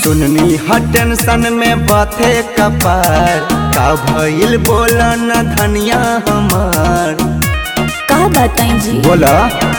सुननी ह टेंशन में बाथे कपार का भइल बोला न धनिया हमार का बताई जी बोला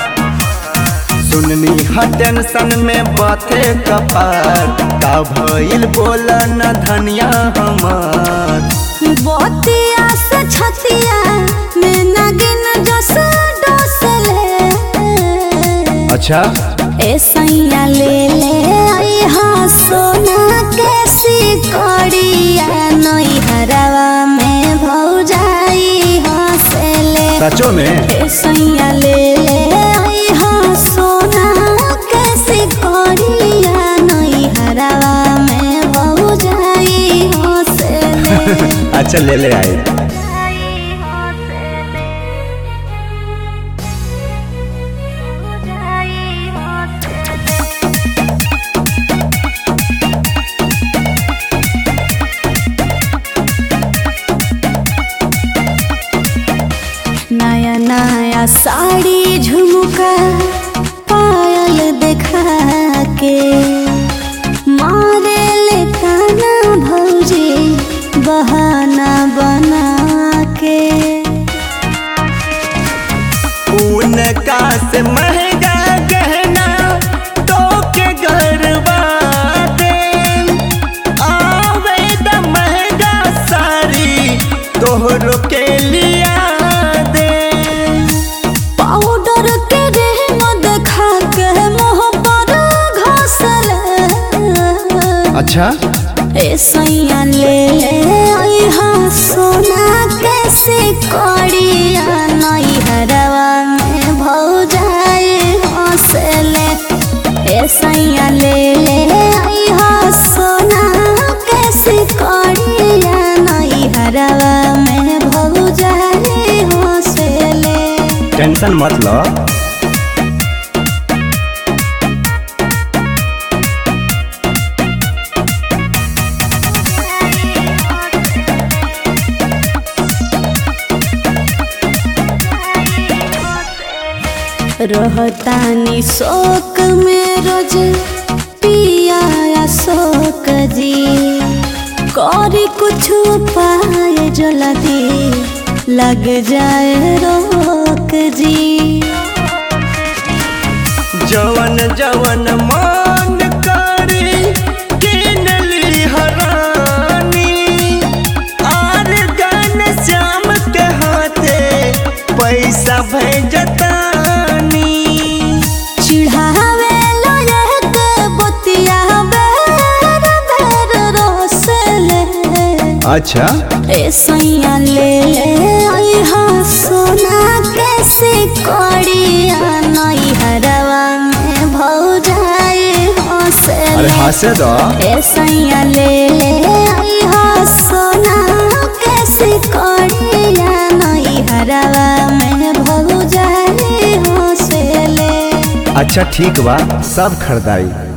सुननी ह टेंशन में बाथे कपार का भइल बोला न धनिया हमार बतिया से छतिया में नागिन जस डोसले अच्छा ए सैया ले ले आई हाँ सोना कैसी कड़िया नई हरवा में भौजाई हंसले सचो में ए सैया ले ले आई हाँ सोना कैसी कड़िया नई हरवा में भौजाई हंसले अच्छा ले ले आए नया नया साड़ी झुमका पायल देखा के मारे ले काना भौजी बहाना बना के उनका से महंगा गहना तो के गरबा दे आवे द महंगा साड़ी तोहरो के लिया दे पाउडर के रेम देखा के मुँह पर घसले अच्छा ए सैया ले ले आई हाँ सोना कैसे कड़िया नई हरवा में भौजाए हंसले ए सैया ले ले आई हाँ सोना कैसे कड़िया नई हरवा में भौजाए हंसले टेंशन मत लो रहतानी शोक में रोज पिया या शोक जी करी कुछ पाए जल्दी लग जाए रोक जी जवन जवन मान करे किनली हरानी आर गन श्याम के हाथे पैसा भेजतानी चिढ़ावे लायक बतिया बेर बेर रोसले अच्छा ए सैया ले ले आई हाँ सोना कैसे कड़िया नई हरवा में भौजाए अरे हंसले हंसे दो ए सैया ले ले आई हाँ सोना कैसे कड़िया नई हरवा में भौजाए हंसले अच्छा ठीक बा सब खरीदारी